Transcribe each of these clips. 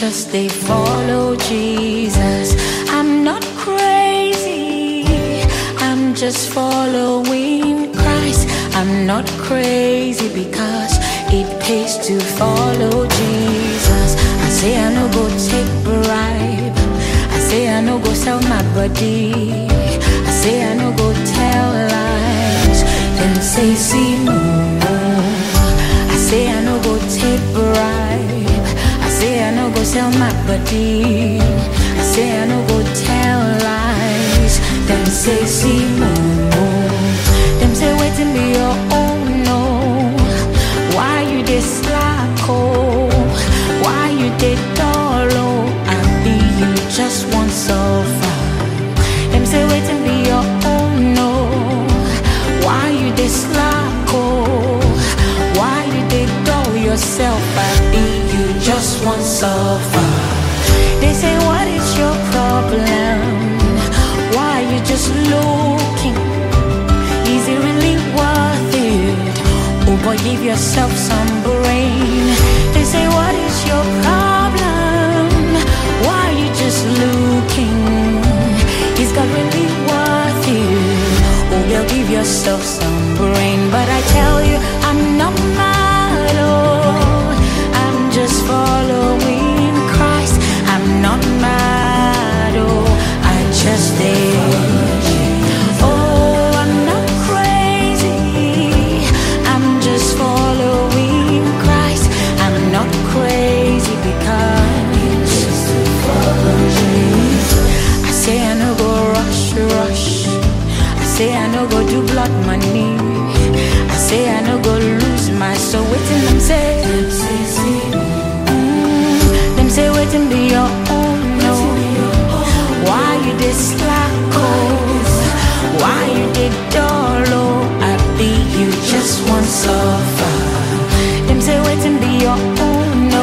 just they follow Jesus. I'm not crazy, I'm just following Christ. I'm not crazy because it pays to follow Jesus. I say I no go take bribe. I say I no go sell my body. I say I no go tell lies. Then say see no. I say I no go take bribe. I say I no go sell my body. I say I no go tell lies. Them say see no. Them say waiting be your own no. Why you dey slack oh? Why you dey dull oh? I be you just want suffer. Them say waiting be your own no. Why you dey slack oh? Why you dey dull yourself? I be you just want suffer. They say what is your problem? Why you just looking? Is it really worth it? Oh boy, give yourself some brain. They say, What is your problem? Why you just looking? Is God really worth it? Oh girl, give yourself some brain. But I tell you, I'm not mad. Oh, I'm just following Christ. I'm not mad. Oh, I just did. Oh, I'm not crazy. I'm just following Christ. I'm not crazy because I say I no go rush, rush. I say I no go do blood money. I say I no go lose my soul. Waiting them say, Mm, them say waiting be your own no. Why you dey slack oh? Why you dey dull oh? I be you just want suffer. Them say waiting be your own no.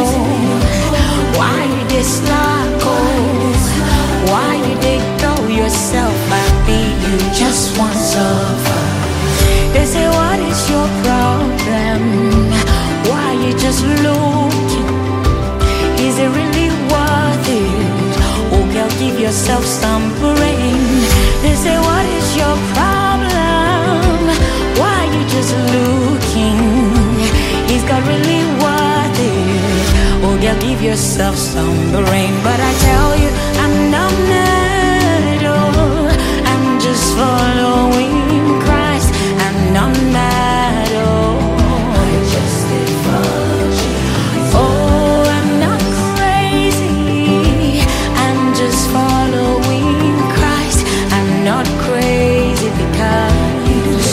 Why you dey slack oh? Why you dey dull yourself? I be you just want suffer. They say what is your problem? Why you just looking? Is it really worth it? Oh, girl, give yourself some brain. They say, What is your problem? Why you just looking? Is God really worth it? Oh, girl, give yourself some brain. But I tell you, I'm not mad. Oh, I'm just following Christ. I'm not mad. Oh, I just follow Oh, I'm not crazy. I'm just following Christ. I'm not crazy because.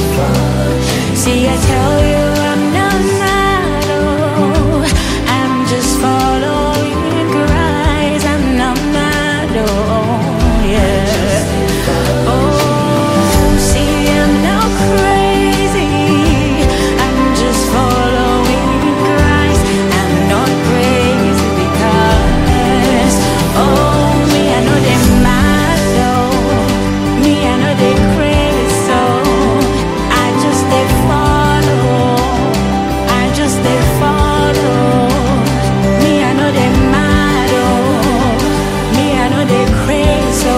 See, I tell you, I'm not mad. Oh, I'm just following Christ. I'm not mad. Oh, yeah. Oh, see, I'm not crazy. I'm just following Christ. I'm not crazy because, oh, me, I know they mad, though. Me, I know they crazy, so I just they follow. I just they follow. Me, I know they mad, oh. Me, I know they crazy, so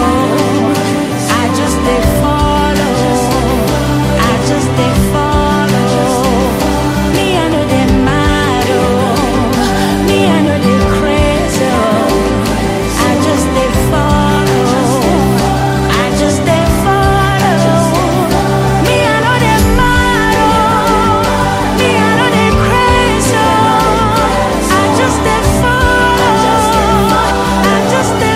I just they follow. I just they follow. Me, I know they mad, oh. Me, I know they crazy, oh. I just they follow. I just they follow. Me, I know they mad, oh. Me, I know they crazy, oh. I just they follow. I just they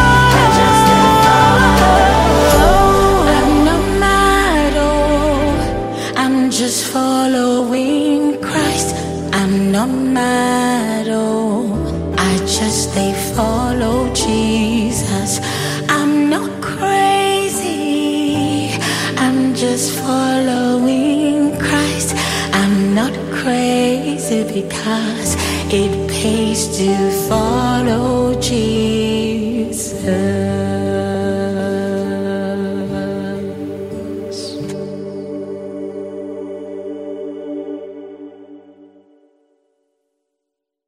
follow. I'm not mad, oh. I'm just following Christ. I'm not mad, oh. I just they follow Jesus. I'm not crazy. I'm just following Christ. I'm not crazy because it pays to follow Jesus.